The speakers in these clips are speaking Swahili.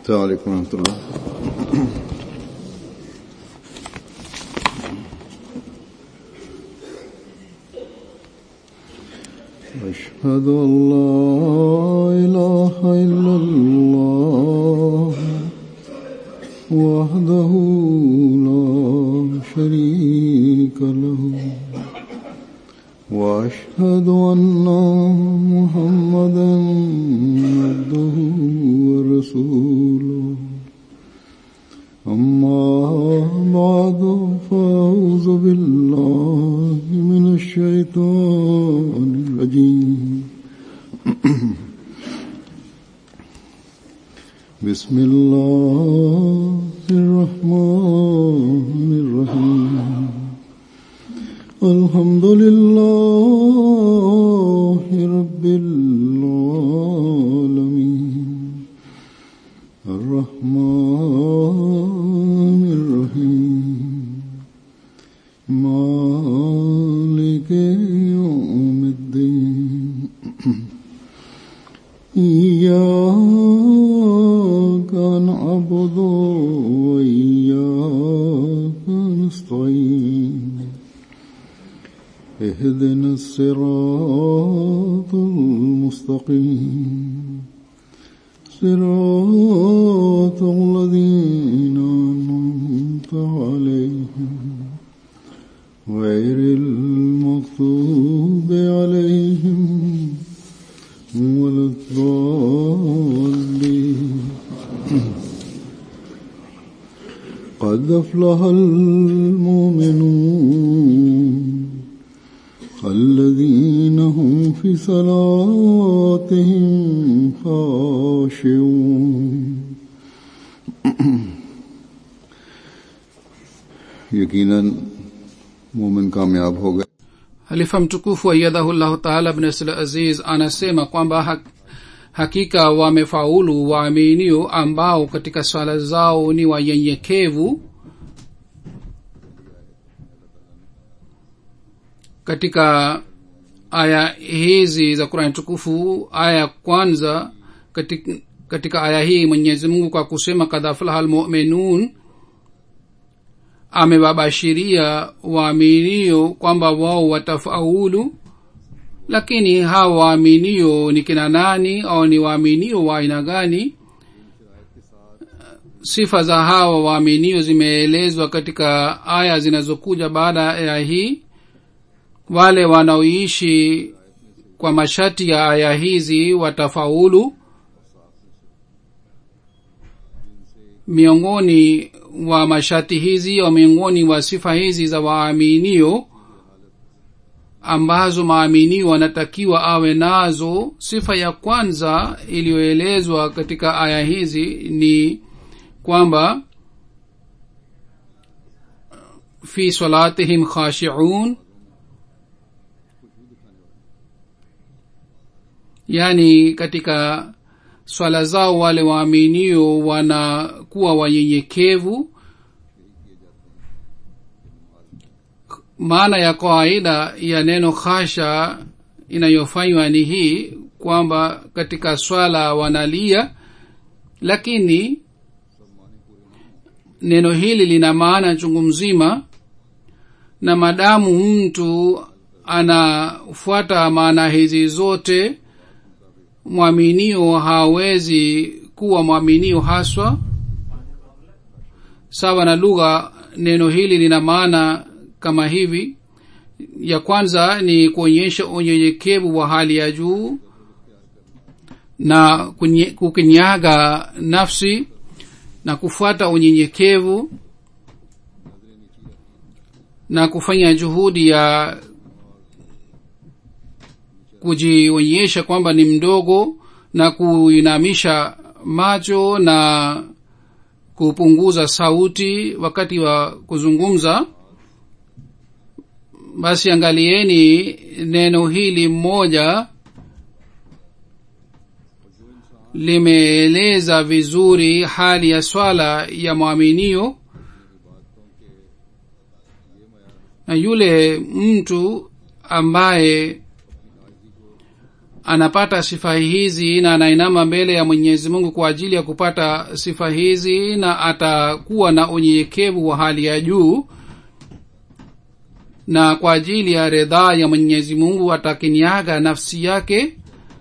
السلام عليكم ورحمة الله أشهد أن لا إله إلا الله وحده لا شريك له وأشهد أن محمدا عبده ورسوله أما بعد فأعوذ بالله من الشيطان الرجيم بسم الله الرحمن الرحيم الحمد لله رب العالمين الرحمن الرحيم مالك يوم الدين إياك نعبد وإياك نستعين اهدنا الصراط المستقيم صراط الذين أنعمت عليهم غير المغضوب عليهم ولا الضالين قد أفلح المؤمنون الذين هم في صلاتهم خاشعون यकीनन मोमिन कामयाब हो गए halifa mtukufu aiyadhahullahu taala bnasl aziz anasema kwamba ha, hakika wamefaulu waaminio ambao katika swala zao ni wanyenyekevu katika aya hizi za qurani tukufu aya ya kwanza katika, katika aya hii mwenyezi mungu kwa kusema kadhafulaha lmuminun amewabashiria waaminio kwamba wao watafaulu lakini hawa waaminio ni kina nani au ni waaminio wa aina gani sifa za hawa waaminio zimeelezwa katika aya zinazokuja baada ya hii wale wanaoishi kwa mashati ya aya hizi watafaulu miongoni wa mashati hizi au miongoni wa sifa hizi za waaminio ambazo maaminio wanatakiwa awe nazo sifa ya kwanza iliyoelezwa katika aya hizi ni kwamba fi salatihim khashiun yaani katika swala zao wale waaminio wanakuwa wanyenyekevu maana ya kawaida ya neno khasha inayofanywa ni hii kwamba katika swala wanalia lakini neno hili lina maana chungu mzima na madamu mtu anafuata maana hizi zote mwaminio hawezi kuwa mwaminio haswa sawa na lugha neno hili lina maana kama hivi ya kwanza ni kuonyesha unyenyekevu wa hali ya juu na kukinyaga nafsi na kufuata unyenyekevu na kufanya juhudi ya kujionyesha kwamba ni mdogo na kuinamisha macho na kupunguza sauti wakati wa kuzungumza basi angalieni neno hili mmoja limeeleza vizuri hali ya swala ya mwaminio na yule mtu ambaye anapata sifa hizi na anainama mbele ya mwenyezi mungu kwa ajili ya kupata sifa hizi na atakuwa na unyenyekevu wa hali ya juu na kwa ajili ya ridhaa ya mwenyezi mungu atakiniaga nafsi yake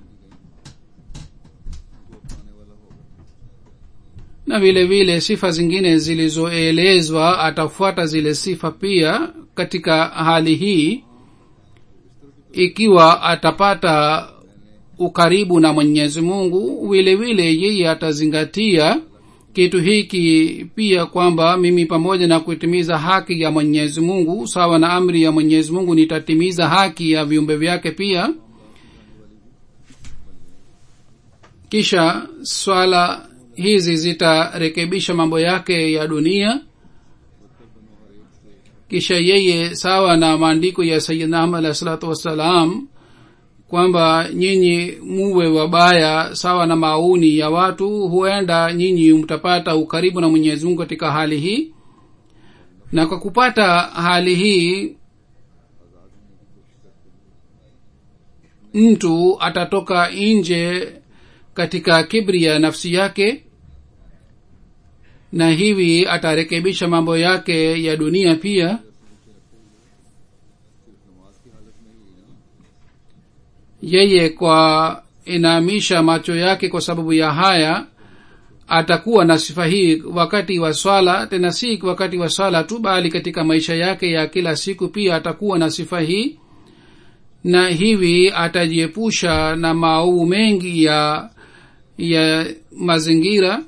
na vile vile sifa zingine zilizoelezwa atafuata zile sifa pia katika hali hii ikiwa atapata ukaribu na mwenyezi mungu vile vile yeye atazingatia kitu hiki pia kwamba mimi pamoja na kutimiza haki ya mwenyezi mungu sawa na amri ya mwenyezi mungu nitatimiza haki ya viumbe vyake pia kisha swala hizi zitarekebisha mambo yake ya dunia kisha yeye sawa na maandiko ya sayidna ahmad alahi salatu wassalam kwamba nyinyi muwe wabaya sawa na mauni ya watu huenda nyinyi mtapata ukaribu na mwenyezi mungu katika hali hii na kwa kupata hali hii mtu atatoka nje katika kibri ya nafsi yake na hivi atarekebisha mambo yake ya dunia pia yeye kwa inaamisha macho yake kwa sababu ya haya atakuwa na sifa hii wakati wa swala tena si wakati wa swala tu bali katika maisha yake ya kila siku pia atakuwa na sifa hii na hivi atajiepusha na maovu mengi ya ya mazingira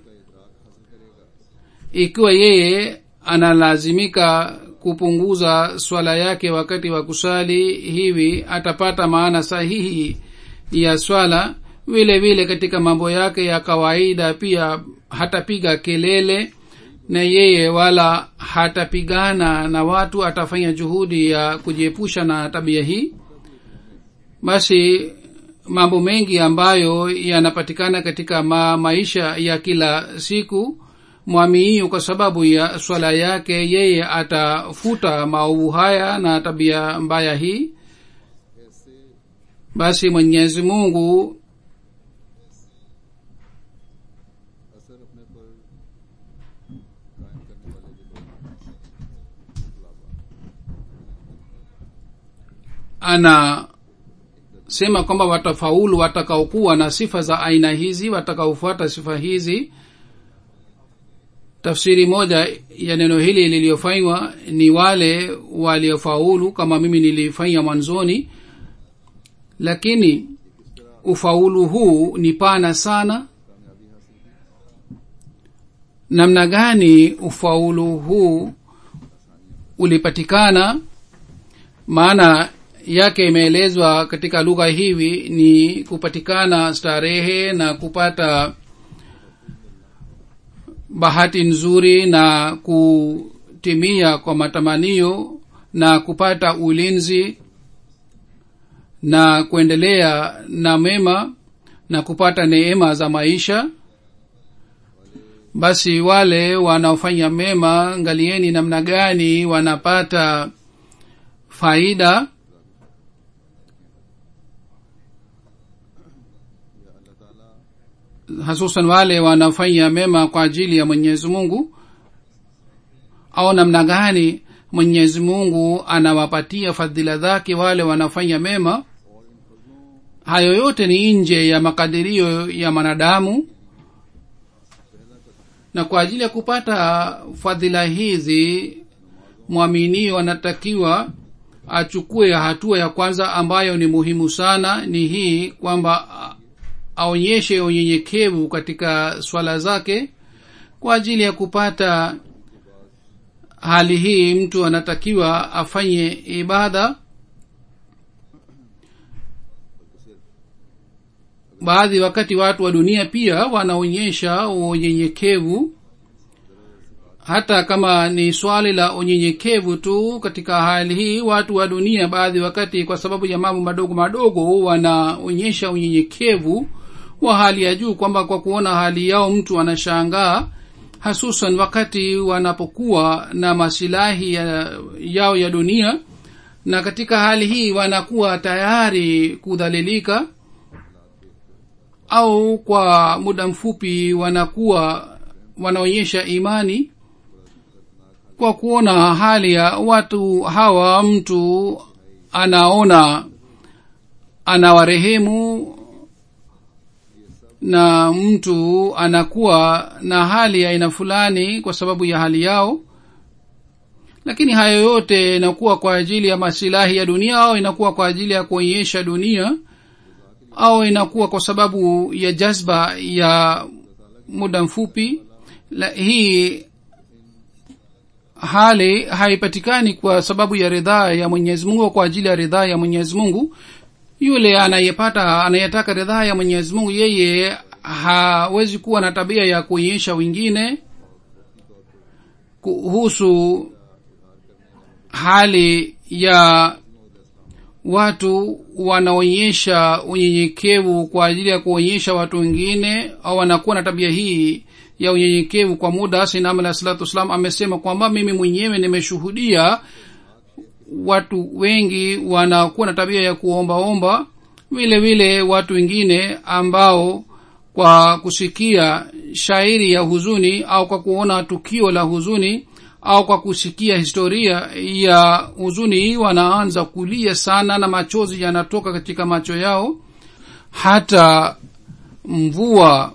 ikiwa yeye analazimika kupunguza swala yake wakati wa kusali hivi atapata maana sahihi ya swala vile vile katika mambo yake ya kawaida pia hatapiga kelele na yeye wala hatapigana na watu atafanya juhudi ya kujiepusha na tabia hii basi mambo mengi ambayo yanapatikana katika ma, maisha ya kila siku mwamiio kwa sababu ya swala yake yeye atafuta maovu haya na tabia mbaya hii basi mwenyezi mungu असर अपने पर कायम करने वाले जो लोग anasema kwamba watafaulu watakaokuwa na sifa za aina hizi watakaofuata sifa hizi tafsiri moja ya neno hili liliyofanywa ni wale waliofaulu kama mimi nilifanya mwanzoni lakini ufaulu huu ni pana sana namna gani ufaulu huu ulipatikana maana yake imeelezwa katika lugha hivi ni kupatikana starehe na kupata bahati nzuri na kutimia kwa matamanio na kupata ulinzi na kuendelea na mema na kupata neema za maisha basi wale wanaofanya mema ngalieni namna gani wanapata faida hasusan wale wanafanya mema kwa ajili ya mwenyezi mungu au namna gani mwenyezi mungu anawapatia fadhila zake wale wanafanya mema hayo yote ni nje ya makadirio ya mwanadamu na kwa ajili ya kupata fadhila hizi mwaminio anatakiwa achukue hatua ya kwanza ambayo ni muhimu sana ni hii kwamba aonyeshe unyenyekevu katika swala zake kwa ajili ya kupata hali hii mtu anatakiwa afanye ibada baadhi wakati watu wa dunia pia wanaonyesha unyenyekevu hata kama ni swali la unyenyekevu tu katika hali hii watu wa dunia baadhi wakati kwa sababu ya mambo madogo madogo wanaonyesha unyenyekevu wa hali ya juu kwamba kwa kuona hali yao mtu anashangaa hasusan wakati wanapokuwa na masilahi ya, yao ya dunia na katika hali hii wanakuwa tayari kudhalilika au kwa muda mfupi wanakuwa wanaonyesha imani kwa kuona hali ya watu hawa mtu anaona anawarehemu na mtu anakuwa na hali ya aina fulani kwa sababu ya hali yao lakini hayo yote inakuwa kwa ajili ya masilahi ya dunia au inakuwa kwa ajili ya kuonyesha dunia au inakuwa kwa sababu ya jazba ya muda mfupi La, hii hali haipatikani kwa sababu ya ridhaa ya mwenyezi mungu au kwa ajili ya ridhaa ya mwenyezi mungu yule anayepata anayetaka ridhaa ya mwenyezi mungu yeye hawezi kuwa na tabia ya kuonyesha wengine kuhusu hali ya watu wanaonyesha unyenyekevu kwa ajili ya kuonyesha watu wengine au wanakuwa na tabia hii ya unyenyekevu kwa muda sinam alah salatu wassalam amesema kwamba mimi mwenyewe nimeshuhudia watu wengi wanakuwa na tabia ya kuombaomba vile vile watu wengine ambao kwa kusikia shairi ya huzuni au kwa kuona tukio la huzuni au kwa kusikia historia ya huzuni wanaanza kulia sana na machozi yanatoka katika macho yao hata mvua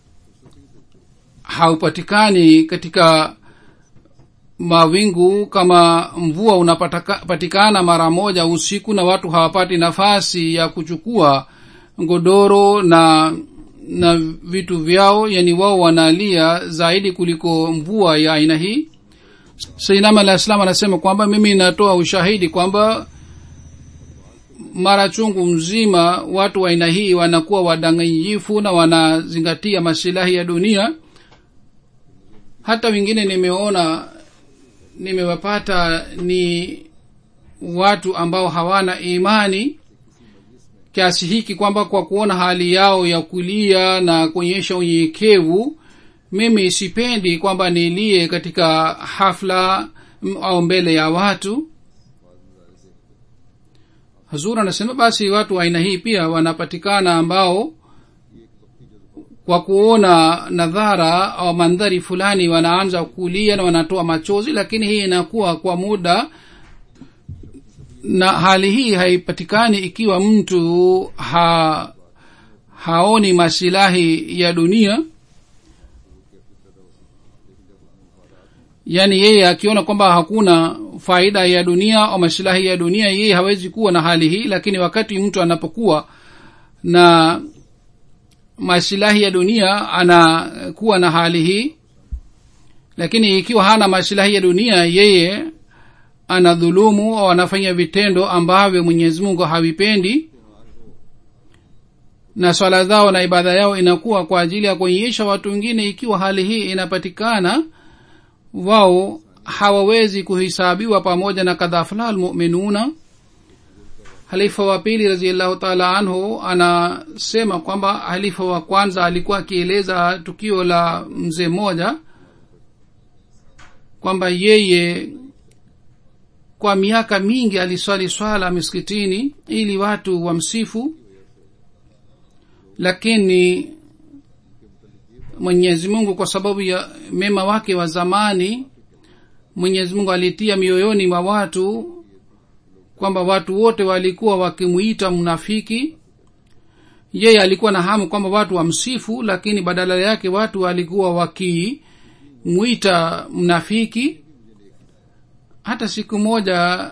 haupatikani katika mawingu kama mvua unapatikana mara moja usiku na watu hawapati nafasi ya kuchukua godoro na na vitu vyao yani wao wanalia zaidi kuliko mvua ya aina hii sainam alah salam anasema kwamba mimi natoa ushahidi kwamba mara chungu mzima watu wa aina hii wanakuwa wadanganyifu na wanazingatia masilahi ya dunia hata wengine nimeona nimewapata ni watu ambao hawana imani kiasi hiki kwamba kwa kuona hali yao ya kulia na kuonyesha unyenyekevu mimi sipendi kwamba nilie katika hafla au mbele ya watu hazur anasema basi watu wa aina hii pia wanapatikana ambao kwa kuona nadhara au mandhari fulani wanaanza kulia na wanatoa machozi lakini hii inakuwa kwa muda na hali hii haipatikani ikiwa mtu ha, haoni masilahi ya dunia yaani yeye akiona kwamba hakuna faida ya dunia au masilahi ya dunia yeye hawezi kuwa na hali hii lakini wakati mtu anapokuwa na masilahi ya dunia anakuwa na hali hii lakini ikiwa hana masilahi ya dunia yeye anadhulumu au anafanya vitendo ambavyo mwenyezi mungu havipendi na swala zao na ibada yao inakuwa kwa ajili ya kuonyesha watu wengine ikiwa hali hii inapatikana wao hawawezi kuhisabiwa pamoja na kadhafla almuminuna halifa wa pili raziallahu taala anhu anasema kwamba halifa wa kwanza alikuwa akieleza tukio la mzee mmoja kwamba yeye kwa miaka mingi aliswali swala miskitini ili watu wamsifu lakini mwenyezi mungu kwa sababu ya mema wake wa zamani mwenyezi mungu alitia mioyoni mwa watu kwamba watu wote walikuwa wakimwita mnafiki yeye alikuwa na hamu kwamba watu wamsifu lakini badala yake watu walikuwa wakimwita mnafiki hata siku moja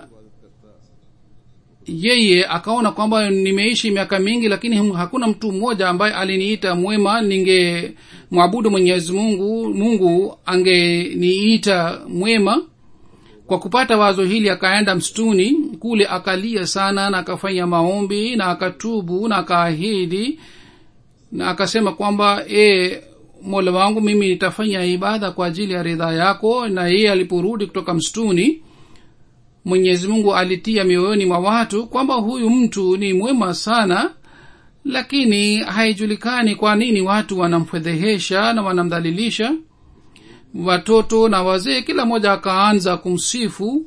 yeye akaona kwamba nimeishi miaka mingi lakini hakuna mtu mmoja ambaye aliniita mwema ninge mwabudu mwenyezi mungu mungu angeniita mwema kwa kupata wazo hili akaenda msituni kule akalia sana na akafanya maombi na akatubu na akaahidi na akasema kwamba e, mola wangu mimi nitafanya ibada kwa ajili ya ridhaa yako na yeye aliporudi kutoka msituni mwenyezi mungu alitia mioyoni mwa watu kwamba huyu mtu ni mwema sana lakini haijulikani kwa nini watu wanamfedhehesha na wanamdhalilisha watoto na wazee kila mmoja akaanza kumsifu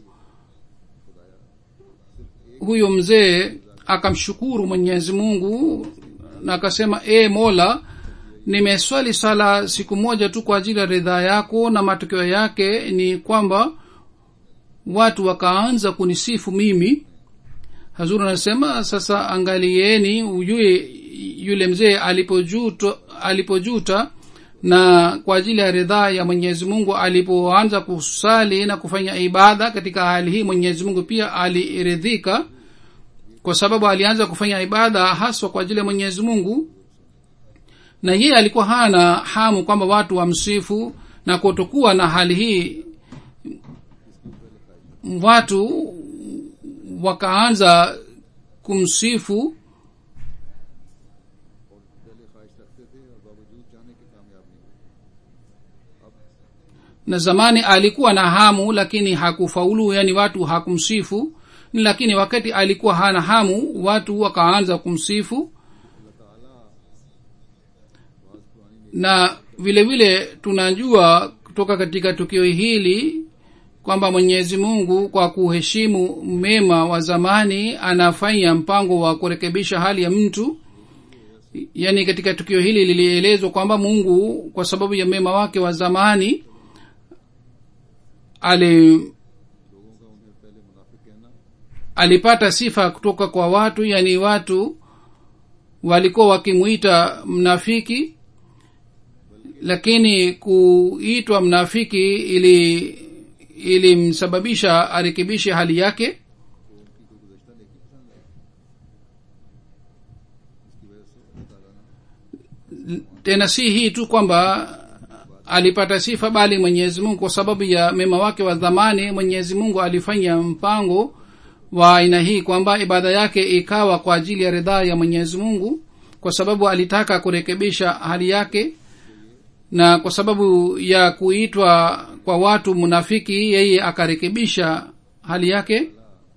huyo mzee akamshukuru mwenyezi mungu na akasema e mola nimeswali sala siku moja tu kwa ajili ya ridhaa yako na matokeo yake ni kwamba watu wakaanza kunisifu mimi hazur anasema sasa angalieni ujue yule mzee alipojuta alipojuta na kwa ajili ya ridhaa ya mwenyezi mungu alipoanza kusali na kufanya ibada katika hali hii mwenyezi mungu pia aliridhika kwa sababu alianza kufanya ibada haswa kwa ajili ya mwenyezi mungu na yeye alikuwa hana hamu kwamba watu wamsifu na kutokuwa na hali hii watu wakaanza kumsifu और पहले ख्वाहिश रखते थे और बावजूद जाने के कामयाब नहीं हुए na zamani alikuwa na hamu lakini hakufaulu yani watu hakumsifu lakini wakati alikuwa hana hamu watu wakaanza kumsifu na vile vile tunajua kutoka katika tukio hili kwamba mwenyezi mungu kwa kuheshimu mema wa zamani anafanya mpango wa kurekebisha hali ya mtu yaani katika tukio hili lilielezwa kwamba mungu kwa sababu ya mema wake wa zamani ali लोगों का उन्हें पहले मुनाफिक कहना alipata sifa kutoka kwa watu yani watu walikuwa wakimwita mnafiki lakini kuitwa mnafiki ili ilimsababisha arekebishe hali yake तो उनकी कोई गुजश्ता नेकी पसंद आई इसकी वजह से अल्लाह ताला ने tena si hii tu kwamba alipata sifa bali mwenyezi mungu kwa sababu ya mema wake wa dhamani mwenyezi mungu alifanya mpango wa aina hii kwamba ibada yake ikawa kwa ajili ya ridhaa ya mwenyezi mungu kwa sababu alitaka kurekebisha hali yake na kwa sababu ya kuitwa kwa watu munafiki yeye akarekebisha hali yake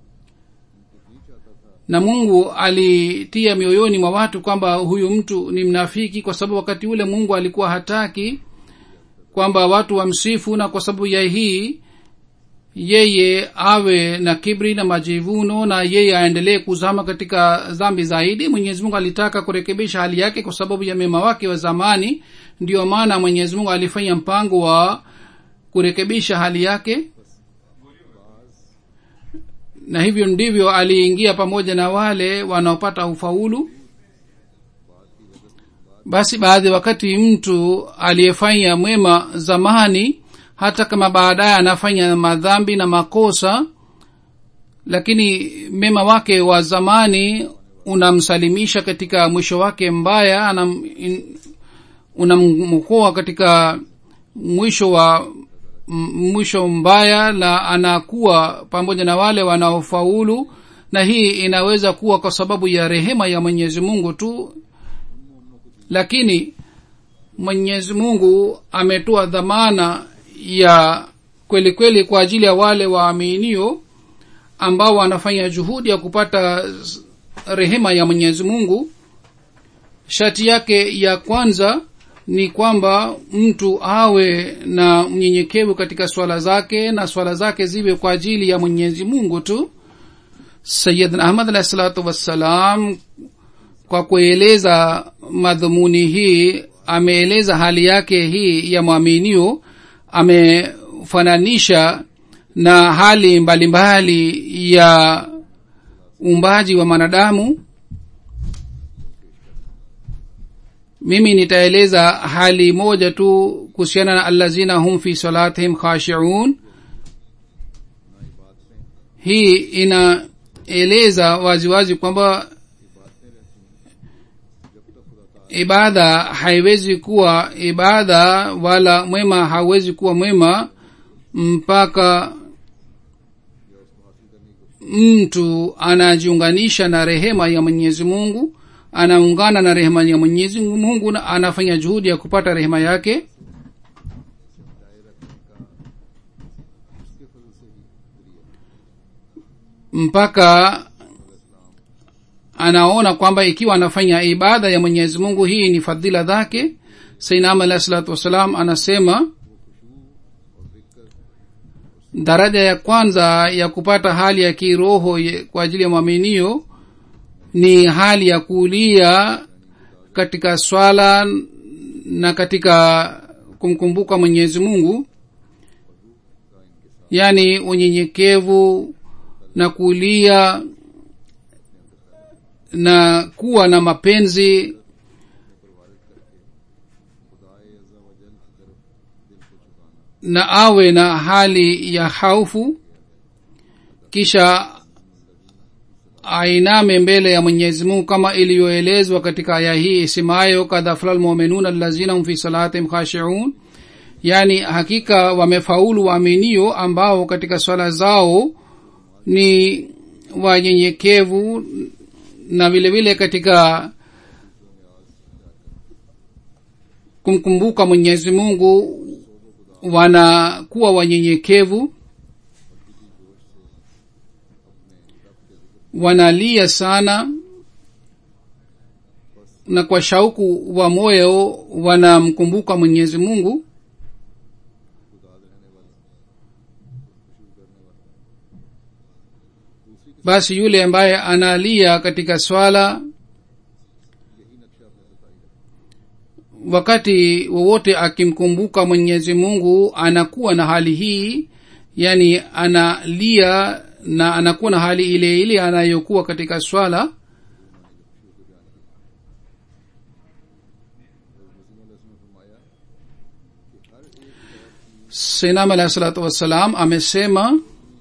na mungu alitia mioyoni mwa watu kwamba huyu mtu ni mnafiki kwa sababu wakati ule mungu alikuwa hataki kwamba watu wamsifu na kwa sababu ya hii yeye awe na kibri na majivuno na yeye aendelee kuzama katika dhambi zaidi mwenyezi mungu alitaka kurekebisha hali yake kwa sababu ya mema wake wa zamani ndiyo maana mwenyezi mungu alifanya mpango wa kurekebisha hali yake na hivyo ndivyo aliingia pamoja na wale wanaopata ufaulu basi baadhi wakati mtu aliyefanya mwema zamani hata kama baadaye anafanya madhambi na makosa lakini mema wake wa zamani unamsalimisha katika mwisho wake mbaya anam, in, unamkoa katika mwisho wa m- mwisho mbaya na anakuwa pamoja na wale wanaofaulu na hii inaweza kuwa kwa sababu ya rehema ya mwenyezi mungu tu lakini mwenyezi mungu ametoa dhamana ya kweli kweli kwa ajili ya wale waaminio ambao wanafanya juhudi ya kupata s- rehema ya mwenyezi mungu shati yake ya kwanza ni kwamba mtu awe na mnyenyekevu katika swala zake na swala zake ziwe kwa ajili ya mwenyezi mungu tu sayidna ahmad alahi salatu wassalam kwa kueleza madhumuni hii ameeleza hali yake hii ya mwaminio amefananisha na hali mbalimbali mbali ya uumbaji wa mwanadamu mimi nitaeleza hali moja tu kuhusiana na allazina hum fi salatihim khashiun hii inaeleza waziwazi kwamba ibada haiwezi kuwa ibada wala mwema hauwezi kuwa mwema mpaka mtu anajiunganisha na rehema ya mwenyezi mungu anaungana na rehema ya mwenyezi mungu na anafanya juhudi ya kupata rehema yake mpaka anaona kwamba ikiwa anafanya ibada ya mwenyezi mungu hii ni fadhila zake sainam alahi salatu wassalam anasema daraja ya kwanza ya kupata hali ya kiroho ye- kwa ajili ya mwaminio ni hali ya kulia katika swala na katika kumkumbuka mwenyezi mungu yaani unyenyekevu na kulia na kuwa na mapenzi na awe na hali ya haufu kisha ainame mbele ya mwenyezi mungu kama iliyoelezwa katika aya hii isemayo kad afla lmuminun allazina hum fi salatihim khashiun yaani hakika wamefaulu waaminio ambao katika swala zao ni wanyenyekevu na vile vile katika kumkumbuka mwenyezi mungu wanakuwa wanyenyekevu wanalia sana na kwa shauku wa moyo wanamkumbuka mwenyezi mungu basi yule ambaye analia katika swala wakati wowote akimkumbuka mwenyezi mungu anakuwa na hali hii yani analia na anakuwa na hali ile ile anayokuwa katika swala sinam alahi salatu wassalam amesema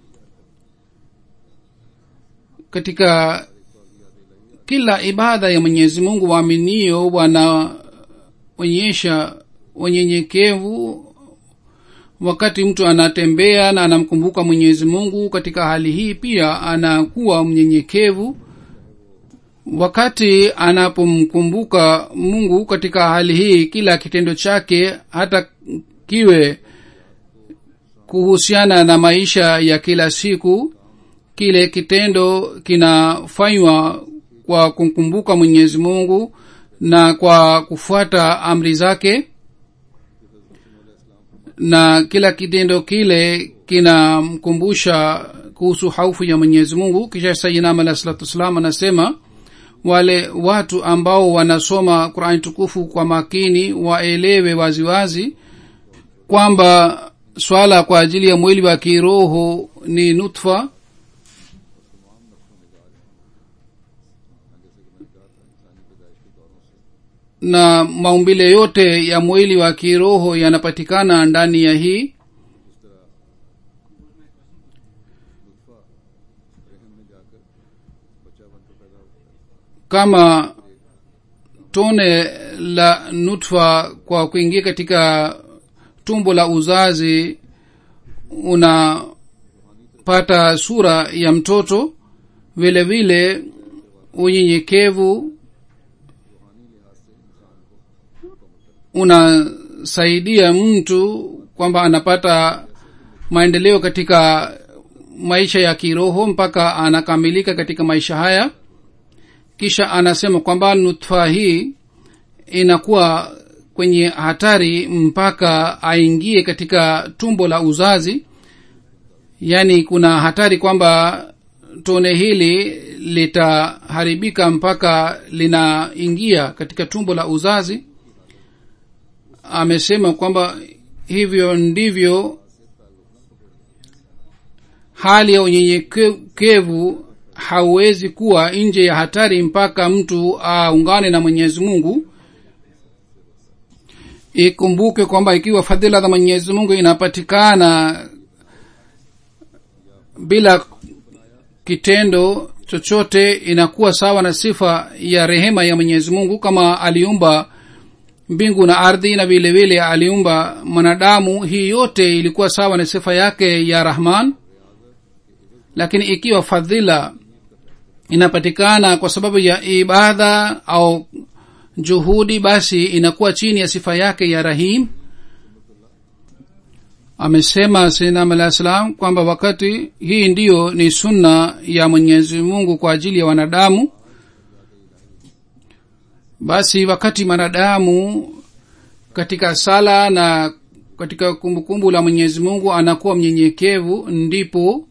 katika kila ibada ya mwenyezi mungu waaminio wanaonyesha unyenyekevu wakati mtu anatembea na anamkumbuka mwenyezi mungu katika hali hii pia anakuwa mnyenyekevu wakati anapomkumbuka mungu katika hali hii kila kitendo chake hata kiwe kuhusiana na maisha ya kila siku kile kitendo kinafanywa kwa kumkumbuka mwenyezi mungu na kwa kufuata amri zake na kila kitendo kile kinamkumbusha kuhusu haufu ya mwenyezi mungu kisha sayinam alah salatu wassalam anasema wale watu ambao wanasoma qurani tukufu kwa makini waelewe waziwazi wazi, kwamba swala kwa ajili ya mwili wa kiroho ni nutfa na maumbile yote ya mwili wa kiroho yanapatikana ndani ya hii kama tone la nutfa kwa kuingia katika tumbo la uzazi unapata sura ya mtoto vile vile unyenyekevu unasaidia mtu kwamba anapata maendeleo katika maisha ya kiroho mpaka anakamilika katika maisha haya kisha anasema kwamba nutfa hii inakuwa kwenye hatari mpaka aingie katika tumbo la uzazi yaani kuna hatari kwamba tone hili litaharibika mpaka linaingia katika tumbo la uzazi amesema kwamba hivyo ndivyo hali ya unyenyekevu hauwezi kuwa nje ya hatari mpaka mtu aungane na mwenyezi mungu ikumbuke kwamba ikiwa fadhila za mwenyezi mungu inapatikana bila kitendo chochote inakuwa sawa na sifa ya rehema ya mwenyezi mungu kama aliumba mbingu na ardhi na vile vile aliumba mwanadamu hii yote ilikuwa sawa na sifa yake ya rahman lakini ikiwa fadhila inapatikana kwa sababu ya ibada au juhudi basi inakuwa chini ya sifa yake ya rahim amesema sinam alah salam kwamba wakati hii ndiyo ni sunna ya mwenyezi mungu kwa ajili ya wanadamu basi wakati mwanadamu katika sala na katika kumbukumbu kumbu la mwenyezi mungu anakuwa mnyenyekevu ndipo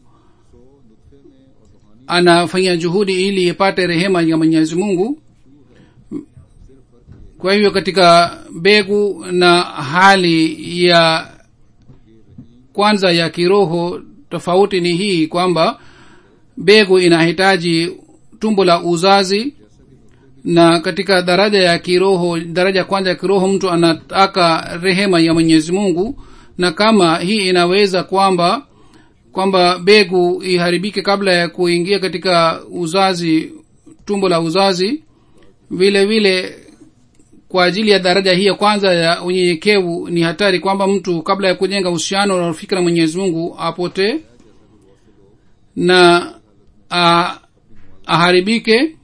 anafanya juhudi ili ipate rehema ya mwenyezi mungu kwa hivyo katika mbegu na hali ya kwanza ya kiroho tofauti ni hii kwamba mbegu inahitaji tumbo la uzazi na katika daraja ya kiroho daraja ya kwanza ya kiroho mtu anataka rehema ya mwenyezi mungu na kama hii inaweza kwamba kwamba begu iharibike kabla ya kuingia katika uzazi tumbo la uzazi vile vile kwa ajili ya daraja hii ya kwanza ya unyenyekevu ni hatari kwamba mtu kabla ya kujenga uhusiano na rafiki na mwenyezi mungu apotee na a, aharibike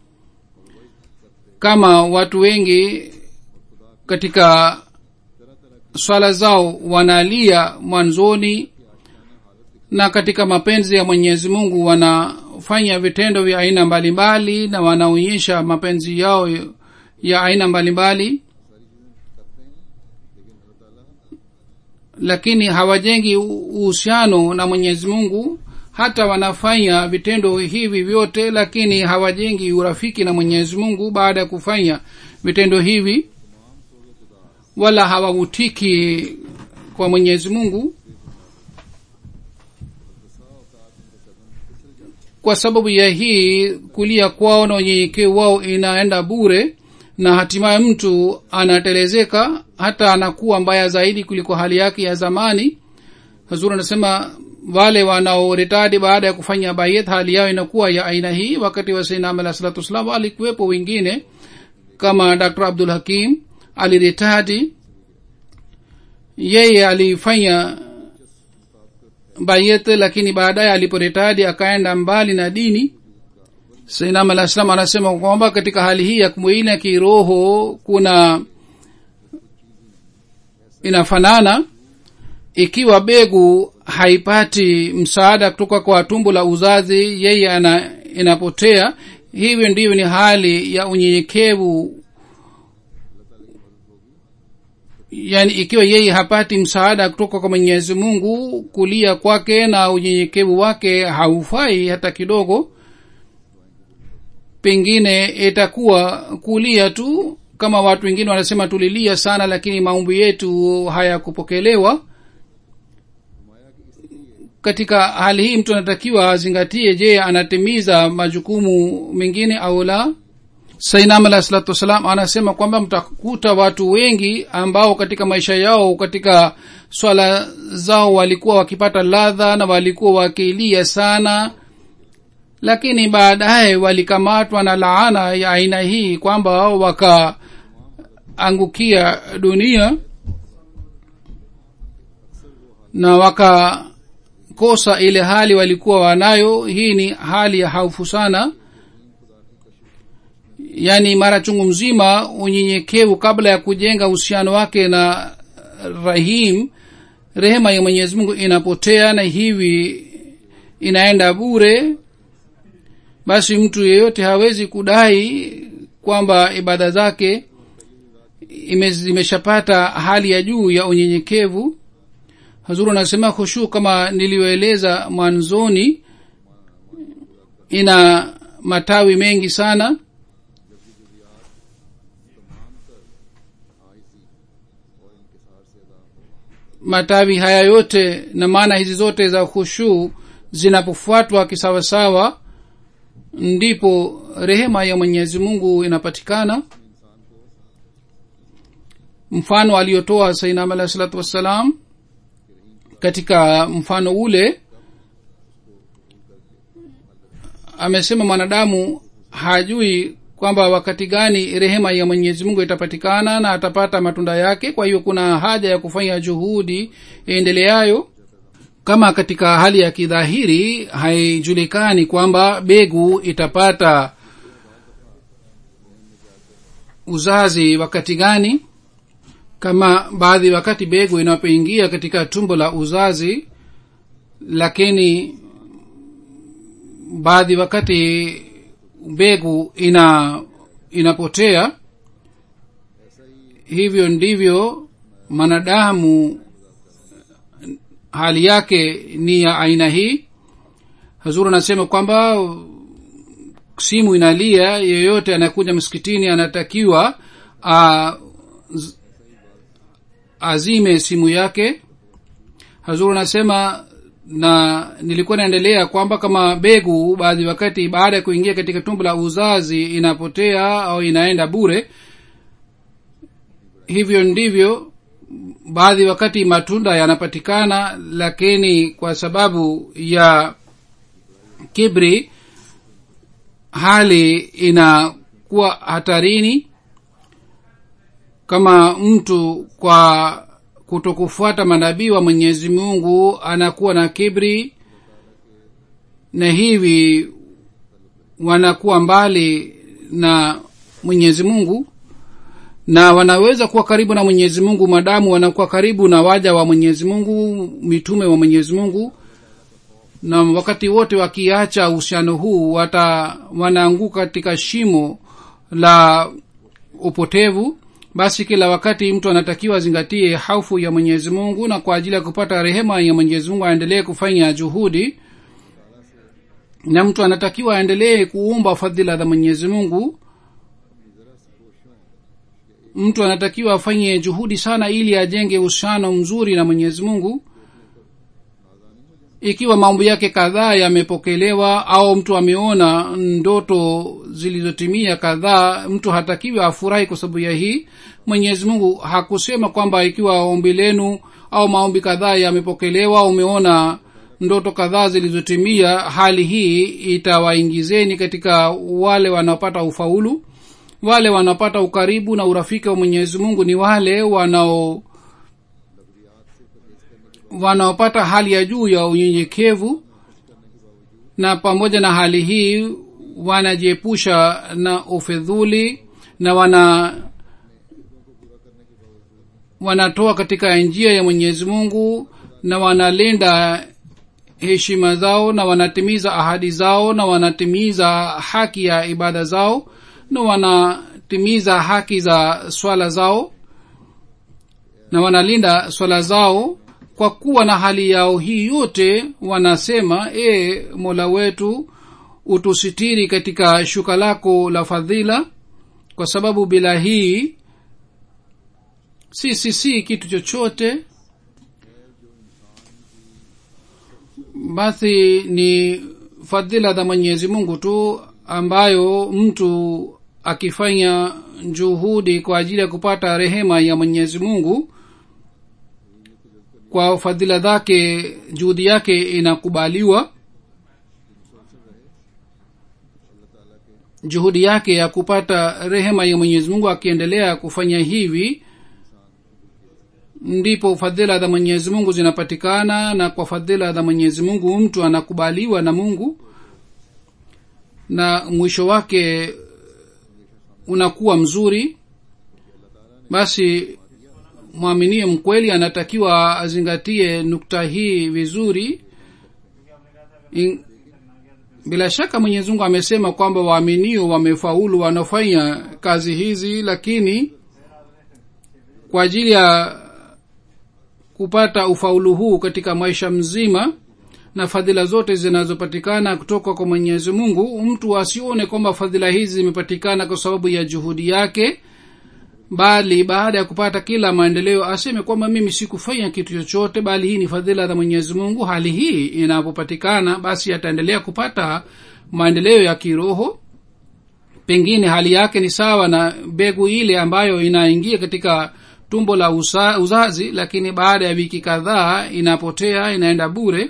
kama watu wengi katika swala zao wanalia mwanzoni na katika mapenzi ya mwenyezi mungu wanafanya vitendo vya aina mbalimbali na wanaonyesha mapenzi yao ya aina mbalimbali lakini hawajengi uhusiano na mwenyezi mungu hata wanafanya vitendo hivi vyote lakini hawajengi urafiki na mwenyezi mungu baada ya kufanya vitendo hivi wala hawavutiki kwa mwenyezi mungu kwa sababu ya hii kulia kwao na unyenyekevu wao inaenda bure na hatimaye mtu anatelezeka hata anakuwa mbaya zaidi kuliko hali yake ya zamani hazur anasema wale wanaoretadi baada ya kufanya bayet hali yao inakuwa ya aina hii wakati wa sainam alah salatu wassalam alikuwepo wengine kama dr abdul hakim aliretadi yeye alifanya bayet lakini baadaye aliporetadi akaenda mbali na dini sainam alah salam anasema kwamba katika hali hii ya kumwili ya kiroho kuna inafanana ikiwa begu haipati msaada kutoka kwa tumbo la uzazi yeye ana inapotea hivyo ndivyo ni hali ya unyenyekevu yaani ikiwa yeye hapati msaada kutoka kwa mwenyezi mungu kulia kwake na unyenyekevu wake haufai hata kidogo pengine itakuwa kulia tu kama watu wengine wanasema tulilia sana lakini maombi yetu hayakupokelewa katika hali hii mtu anatakiwa azingatie je anatimiza majukumu mengine au la sainam alah salatu wassalam anasema kwamba mtakuta watu wengi ambao katika maisha yao katika swala zao walikuwa wakipata ladha na walikuwa wakilia sana lakini baadaye walikamatwa na laana ya aina hii kwamba wakaangukia dunia na wakakosa ile hali walikuwa wanayo hii ni hali ya haufu sana yaani mara chungu mzima unyenyekevu kabla ya kujenga uhusiano wake na rahim rehema ya mwenyezi mungu inapotea na hivi inaenda bure basi mtu yeyote hawezi kudai kwamba ibada zake zimeshapata hali ya juu ya unyenyekevu hazuru anasema khushu kama niliyoeleza mwanzoni ina matawi mengi sana matawi haya yote na maana hizi zote za khushu zinapofuatwa kisawasawa ndipo rehema ya mwenyezi mungu inapatikana mfano aliyotoa sainam alahi salatu wassalam katika mfano ule amesema mwanadamu hajui kwamba wakati gani rehema ya mwenyezi mungu itapatikana na atapata matunda yake kwa hiyo kuna haja ya kufanya juhudi iendeleayo kama katika hali ya kidhahiri haijulikani kwamba begu itapata uzazi wakati gani kama baadhi wakati begu inapoingia katika tumbo la uzazi lakini baadhi wakati mbegu ina inapotea hivyo ndivyo mwanadamu hali yake ni ya aina hii hazuru anasema kwamba simu inalia yeyote anakuja msikitini anatakiwa a, z- azime simu yake hazur anasema na nilikuwa naendelea kwamba kama begu baadhi wakati baada ya kuingia katika tumbo la uzazi inapotea au inaenda bure hivyo ndivyo baadhi wakati matunda yanapatikana lakini kwa sababu ya kibri hali inakuwa hatarini kama mtu kwa kutokufuata manabii wa mwenyezi mungu anakuwa na kibri na hivi wanakuwa mbali na mwenyezi mungu na wanaweza kuwa karibu na mwenyezi mungu madamu wanakuwa karibu na waja wa mwenyezi mungu mitume wa mwenyezi mungu na wakati wote wakiacha uhusiano huu wata wanaanguka katika shimo la upotevu basi kila wakati mtu anatakiwa azingatie haufu ya mwenyezi mungu na kwa ajili ya kupata rehema ya mwenyezi mungu aendelee kufanya juhudi na mtu anatakiwa aendelee kuumba fadhila za mwenyezi mungu mtu anatakiwa afanye juhudi sana ili ajenge uhusiano mzuri na mwenyezi mungu ikiwa mambo yake kadhaa yamepokelewa au mtu ameona ndoto zilizotimia kadhaa mtu hatakiwi afurahi kwa sababu ya hii mwenyezi mungu hakusema kwamba ikiwa ombi lenu au maombi kadhaa yamepokelewa umeona ndoto kadhaa zilizotimia hali hii itawaingizeni katika wale wanaopata ufaulu wale wanaopata ukaribu na urafiki wa mwenyezi mungu ni wale wanao wanaopata hali ya juu ya unyenyekevu na pamoja na hali hii wanajiepusha na ufedhuli na wana wanatoa katika njia ya mwenyezi mungu na wanalinda heshima zao na wanatimiza ahadi zao na wanatimiza haki ya ibada zao na wanatimiza haki za swala zao na wanalinda swala zao kwa kuwa na hali yao hii yote wanasema e mola wetu utusitiri katika shuka lako la fadhila kwa sababu bila hii si si si kitu chochote basi ni fadhila za mwenyezi mungu tu ambayo mtu akifanya juhudi kwa ajili ya kupata rehema ya mwenyezi mungu kwa fadhila zake juhudi yake inakubaliwa juhudi yake ya kupata rehema ya mwenyezi mungu akiendelea kufanya hivi ndipo fadhila za mwenyezi mungu zinapatikana na kwa fadhila za mwenyezi mungu mtu anakubaliwa na mungu na mwisho wake unakuwa mzuri basi mwaminie mkweli anatakiwa azingatie nukta hii vizuri In, bila shaka mwenyezi mungu amesema kwamba waaminio wamefaulu wanafanya kazi hizi lakini kwa ajili ya kupata ufaulu huu katika maisha mzima na fadhila zote zinazopatikana kutoka kwa mwenyezi mungu mtu asione kwamba fadhila hizi zimepatikana kwa sababu ya juhudi yake bali baada ya kupata kila maendeleo aseme kwamba mimi sikufanya kitu chochote bali hii ni fadhila za mwenyezi mungu hali hii inapopatikana basi ataendelea kupata maendeleo ya kiroho pengine hali yake ni sawa na begu ile ambayo inaingia katika tumbo la usa, uzazi lakini baada ya wiki kadhaa inapotea inaenda bure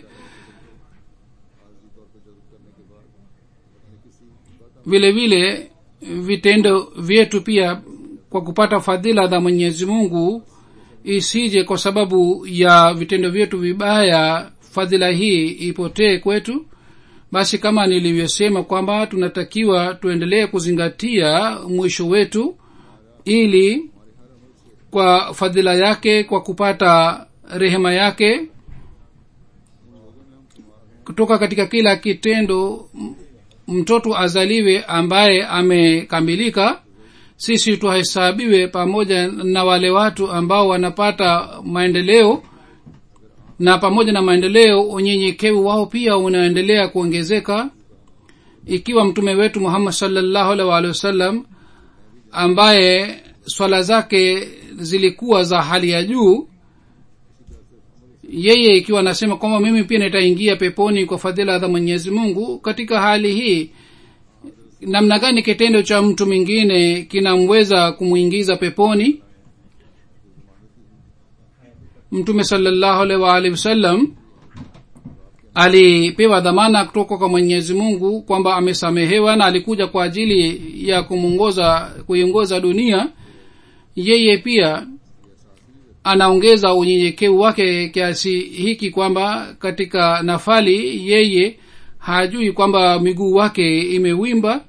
vile vile vitendo vyetu pia kwa kupata fadhila za mwenyezi mungu isije kwa sababu ya vitendo vyetu vibaya fadhila hii ipotee kwetu basi kama nilivyosema kwamba tunatakiwa tuendelee kuzingatia mwisho wetu ili kwa fadhila yake kwa kupata rehema yake kutoka katika kila kitendo mtoto azaliwe ambaye amekamilika sisi tuhesabiwe pamoja na wale watu ambao wanapata maendeleo na pamoja na maendeleo unyenyekevu wao pia unaendelea kuongezeka ikiwa mtume wetu muhammad salllahu alih waalihi wasallam ambaye swala zake zilikuwa za hali ya juu yeye ikiwa anasema kwamba mimi pia nitaingia peponi kwa fadhila za mwenyezi mungu katika hali hii namna gani kitendo cha mtu mwingine kinamweza kumwingiza peponi mtume salallahu alaihi waalihi wasallam alipewa dhamana kutoka kwa mwenyezi mungu kwamba amesamehewa na alikuja kwa ajili ya kumwongoza kuiongoza dunia yeye pia anaongeza unyenyekevu wake kiasi hiki kwamba katika nafali yeye hajui kwamba miguu wake imewimba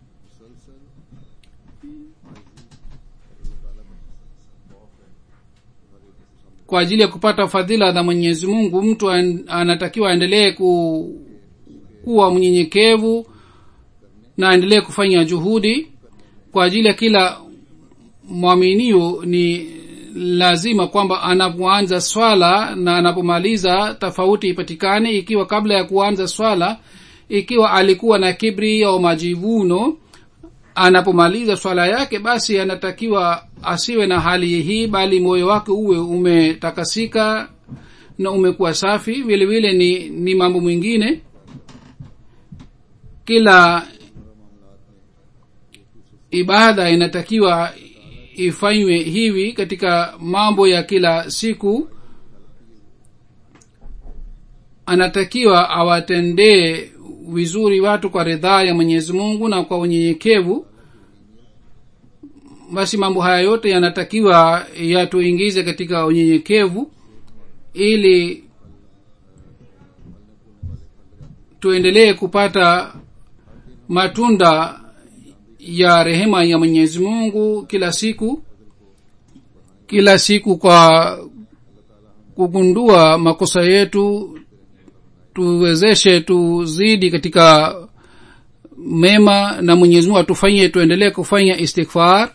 kwa ajili ya kupata fadhila za mwenyezi mungu mtu an, anatakiwa aendelee ku, kuwa mnyenyekevu na aendelee kufanya juhudi kwa ajili ya kila mwaminio ni lazima kwamba anapoanza swala na anapomaliza tofauti ipatikane ikiwa kabla ya kuanza swala ikiwa alikuwa na kibri au majivuno anapomaliza swala yake basi anatakiwa asiwe na hali hii bali moyo wake uwe umetakasika na umekuwa safi vile vile ni ni mambo mwingine kila ibada inatakiwa ifanywe hivi katika mambo ya kila siku anatakiwa awatendee vizuri watu kwa ridhaa ya mwenyezi mungu na kwa unyenyekevu basi mambo haya yote yanatakiwa yatuingize katika unyenyekevu ili tuendelee kupata matunda ya rehema ya mwenyezi mungu kila siku kila siku kwa kugundua makosa yetu tuwezeshe tuzidi katika mema na mwenyezi mungu atufanyie tuendelee kufanya istighfar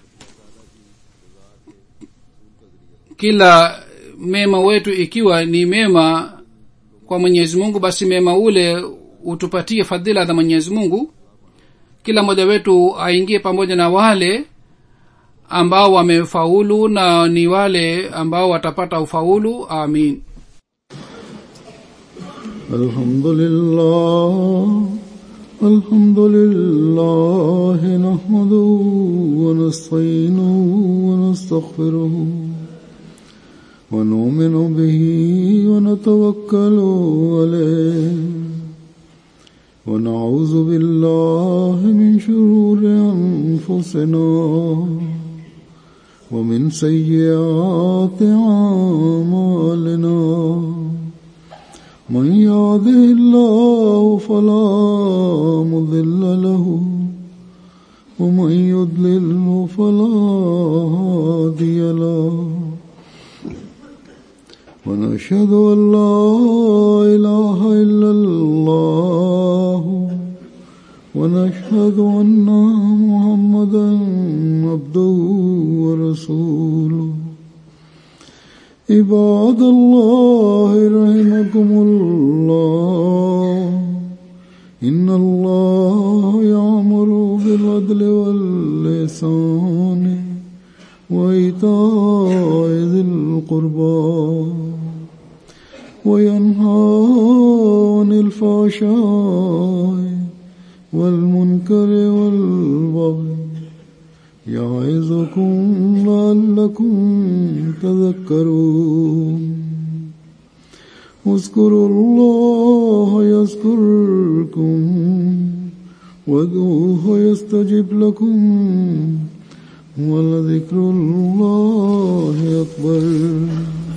kila mema wetu ikiwa ni mema kwa mwenyezi mungu basi mema ule utupatie fadhila za mwenyezi mungu kila mmoja wetu aingie pamoja na wale ambao wamefaulu na ni wale ambao watapata ufaulu amin الحمد لله الحمد لله نحمده ونستعينه ونستغفره ونؤمن به ونتوكل عليه ونعوذ بالله من شرور أنفسنا ومن سيئات أعمالنا من يهده الله فلا مضل له ومن يضلل فلا هادي له ونشهد أن لا إله إلا الله ونشهد أن محمدا عبده ورسوله عباد الله رحمكم الله إن الله يأمر بالعدل واللسان وإيتاء ذي القربى وينهى عن الفحشاء والمنكر والبغي يعظكم لعلكم تذكرون اذكروا الله يذكركم وادعوه يستجب لكم ولذكر الله أكبر